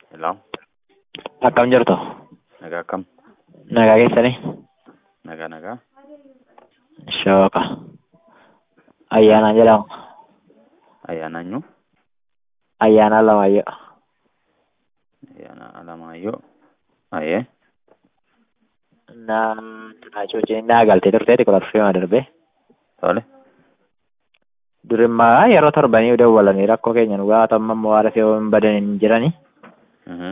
Hello, Akkam jirtu? nagaa akkam? Nagaa keessanii? Nagaa nagaa. Shooqa. Ayyaanaan jedhamu. Ayyaana eenyu? Ayyaanaan Alamaayyoo. Ayyaana Alamaayyoo. Ayee. Na cuuciin naa galtee turteeti kudha dhufeema darbee. Tole. Durimmaa yeroo torbanii dawwalanii rakkoo keenya nu gaafatan ammoo haala fe'uu hin badan hin jirani. Mhm.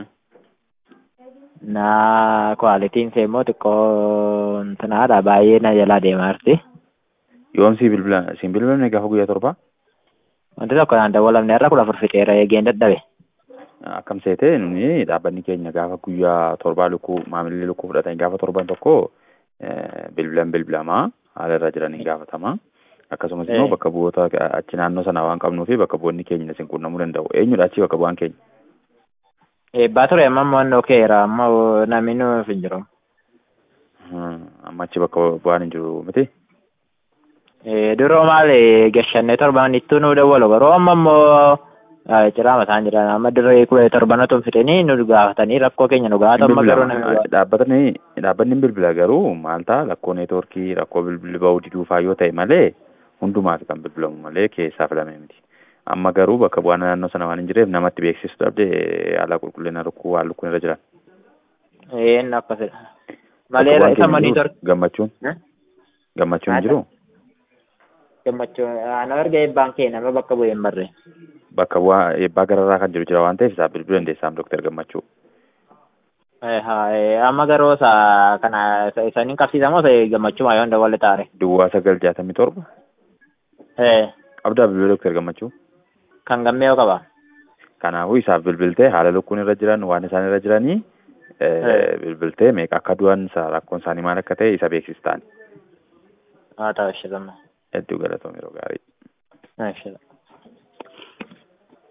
Na kwaalitiin see immoo xiqqoo intinaadha baay'ee na jalaa deemaa jirti. Yoom si bilbila siin bilbilamne gaafa guyyaa torbaa? Wanti tokko naan dawwalamne irra kudha afur fixeera eegeen dadhabe. Akkam seete nuni dhaabbanni keenya gaafa guyyaa torbaa lukkuu maamilli lukkuu fudhatan gaafa torban tokko eh, bilbilan bilbilamaa haala irra jiraniin gaafatama. Akkasumas immoo Eh. bakka bu'oota achi naannoo sana waan qabnuu fi bakka bu'oonni keenya isin quunnamuu danda'u. Eenyudha achi bakka bu'aan keenya? Eebbaa ture amma immoo inni okeera amma namni nuuf hin jiru. Hmm, Amma achi bakka bu'aan hin jiru miti? Eh, Duroo maal eh, gashannee torban ittuu nu dawwalu garuu amma immoo eh, ciraa mataan jiran amma dirree kudha torbanatu fixanii nu gaafatanii rakkoo keenya nu gaafatan amma garuu namni gaafatu. dhaabbatni dhaabbanni hin bilbila garuu maal ta'a rakkoo neetwoorkii rakkoo bilbilli ba'uu diduufaa yoo ta'e malee hundumaaf kan bilbilamu malee keessaa filame miti. Amma garuu bakka bu'aan naannoo sana waan hin jireef namatti beeksisu dhabde haala qulqullina lukkuu waan lukkuun irra jiran. Eh, inni akkasidha. Bakka Malee bu'aan isa keenya monitor jiru gammachuun gammachuun hin jiru gammachuu ana erga eebbaan kee nama bakka bu'ee hin barre. bakka bu'aa eebbaa gararraa kan jiru jira waan ta'eef isaaf bilbiluu dandeessaam dooktar gammachuu. Eh, haa, eh, amma garuu isa kana isa- isaniin qabsiisamoo isa gammachuu maayoon dawwalle taare. Duwwaa sagal jaatamii torba Eh, qabdaa bilbila dooktar gammachuu. kan gammee yoo qaba. Kanaafuu isaaf bilbiltee haala lukkuun irra jiran waan isaan irra jiranii Eh. bilbiltee meeqa akka du'an isa rakkoon isaanii maal akka ta'e isa beeksistaan Haa ta'u ishee lamma. hedduu galatoom yeroo gaarii. Haa ishee lamma.